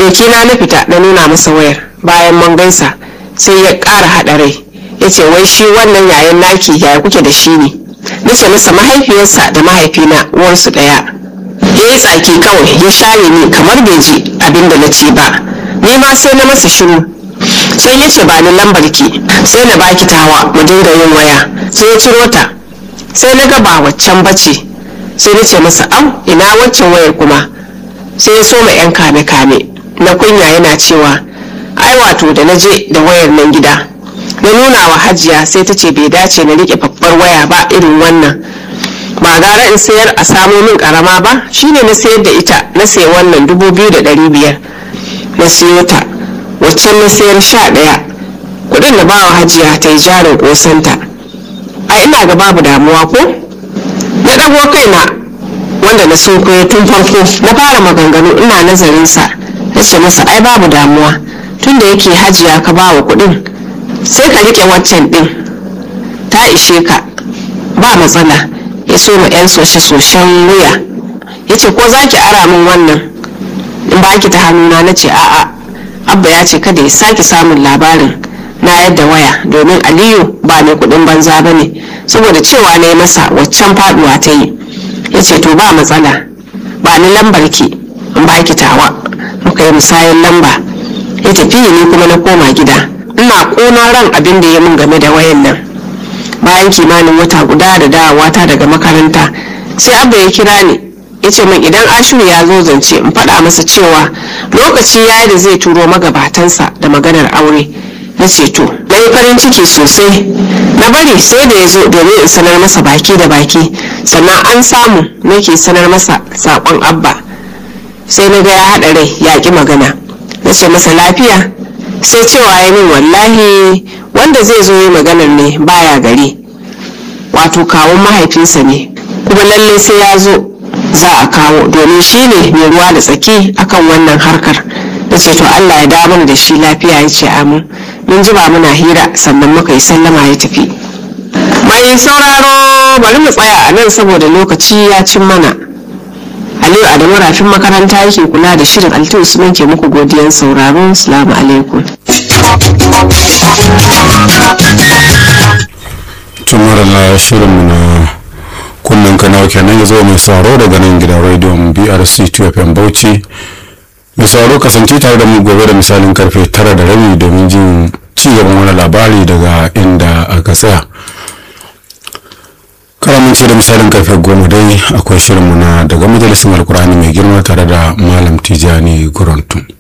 jikina na fita na nuna masa wayar bayan mun gaisa sai ya ƙara haɗa rai ya ce wai shi wannan yayan naki yaya kuke da shi ne nace masa mahaifiyarsa da mahaifina uwarsu ɗaya ya yi tsaki kawai ya share ni kamar bai ji abin da na ce ba ni ma sai na masa shiru sai ya ce ba ni lambar ki sai na baki tawa mu dinga yin waya sai ya ciro ta sai na ga ba waccan bace sai na ce masa au ina waccan wayar kuma sai ya soma yan kame kame na kunya yana cewa ai wato da na je da wayar nan gida na nuna wa hajiya sai ta ce bai dace na rike babbar waya ba irin wannan ba gara in sayar a samo min karama ba shine na sayar da ita na sayi wannan dubu biyu da ɗari biyar na siyo ta waccan na sayar sha ɗaya kuɗin da bawa hajiya ta yi jarin ƙosanta a ina ga babu damuwa ko na ɗago kaina wanda na sunkuyo tun farko na fara maganganu ina nazarin sa na ce masa ai babu damuwa tun da yake hajiya ka bawa kuɗin sai ka riƙe waccan ɗin ta ishe ka ba matsala ya so ma 'yan soshe-soshen wuya ya ce ko za ki ara min wannan in ba ki ta hannuna na ce a'a abba ya ce kada ya sake samun labarin na yadda waya domin aliyu ba mai kudin banza ba ne saboda cewa na yi masa waccan faduwa ta yi ya ce to ba matsala ba ni lambar ki in ba ki tawa muka yi musayan lamba ya tafi ni kuma na koma gida ina ƙona ran abin da ya mun game da wayan nan bayan kimanin wata guda da dawowa ta daga makaranta sai abba ya kira ni ya ce min idan ashiru ya zo zance in faɗa masa cewa lokaci ya da zai turo magabatansa da maganar aure na ce to na yi farin ciki sosai na bari sai da ya zo domin in sanar masa baki da baki sannan an samu nake sanar masa saƙon abba sai na ga ya haɗa rai ya ƙi magana na ce masa lafiya sai cewa ya min wallahi wanda zai zo yi maganar ne baya gari wato kawun mahaifinsa ne kuma lalle sai ya zo za a kawo domin shi ne mai ruwa da tsaki akan wannan harkar da ce to allah ya damar da shi lafiya ya ce amin mun ji ba muna hira sannan muka yi sallama ya tafi mai sauraro bari mu tsaya a nan saboda lokaci ya cin mana aliyu adamu rafin makaranta yake kula da shirin alti usman ke muku godiyan sauraro salamu alaikum tumarala shirinmu na kunnen kanawa kenan ya zo mai sauraro daga nan gidan rediyon brc 2fm bauchi mai sauraro kasance tare da mu gobe da misalin karfe tara da rabi domin jin ci gaban wani labari daga inda aka tsaya karamince da misalin karfe goma dai akwai shirinmu na daga majalisar alkurani mai girma tare da malam tijani gurantu